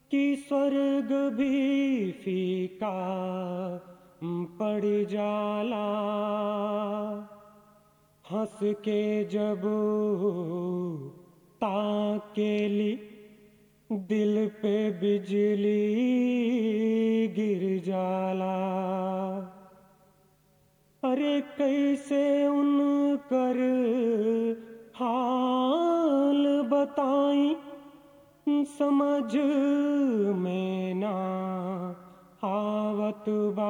कि स्वर्ग भी फीका पड़ जाला हंस के जब ताकेली दिल पे बिजली गिर जाला अरे कैसे उनकर हाल बताई समझ में ना आवत बा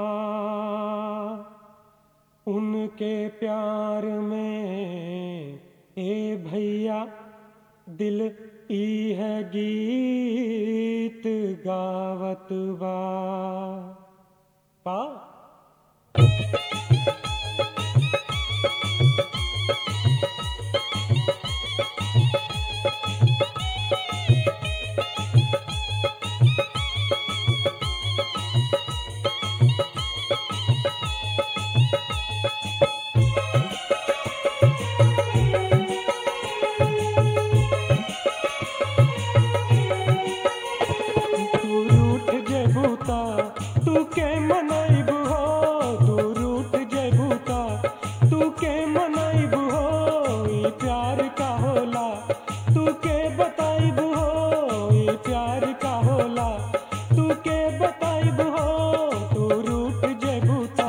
उनके प्यार में ए भैया दिल ई है गीत गावत बा का तू रूठ जेबूता तू के मनैब हो तू रूठ जेबूता तू के मनैब हो ई प्यार का होला तू के बताइब हो ई प्यार का होला तू के बताइब हो तू रूठ जेबूता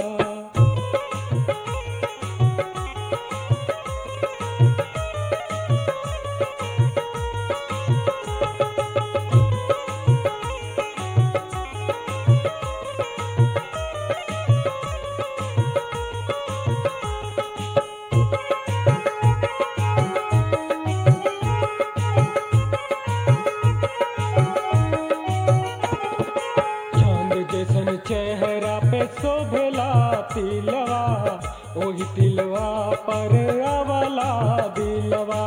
चांद जैसन चेहरा पे शोभेला तिलवा ओही तिलवा पर आवला दिलवा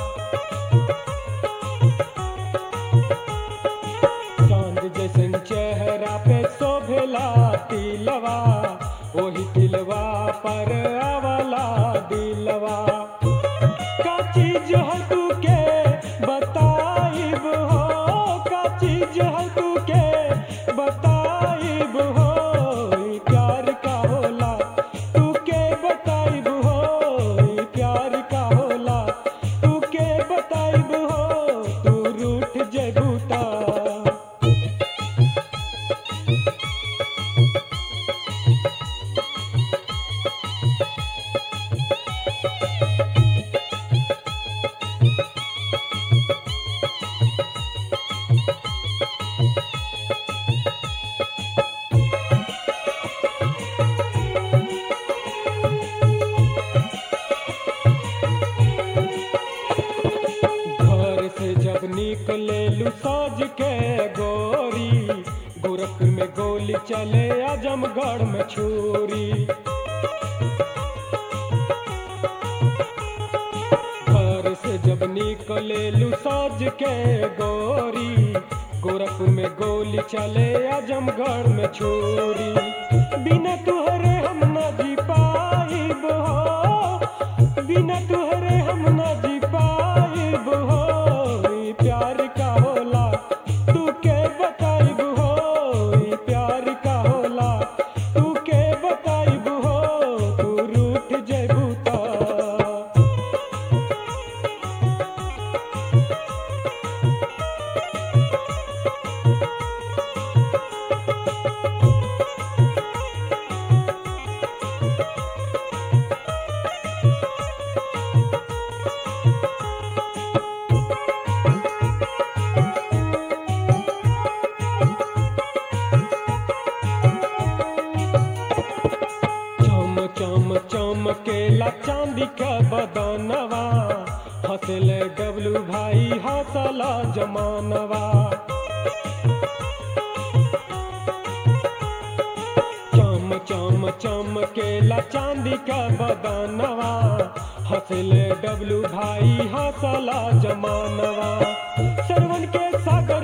चांद जैसन चेहरा पे शोभेला तिलवा ओही तिलवा पर आवला दिलवा का चीज है तू के बताइब हो का चीज है तू के बताइब हो ई प्यार का होला तू के बताइब हो ई प्यार का होला तू के बताइब हो तू रूठ जेबूता घर से जब निकले लू साज के गोरी गोरखपुर में गोली चले आजमगढ़ में छुरी घर से जब निकले लू साज के गोरी गोरखपुर में गोली चले आजमगढ़ में छुरी बिना तुहरे हम न जी पाइब हो बिना तुहरे हम न जी पाइब हो ई प्यार का होला तू के बताइब हो ई प्यार का होला तू के बताइब हो तू रूठ जेबू ता चम चम चमकेला चांदी का बदनवा हंसले डबलू भाई हंसला जमानवा चम चम चमकेला चांदी का बदनवा हंसले डबलू भाई हंसला जमानवा सरवन के सागर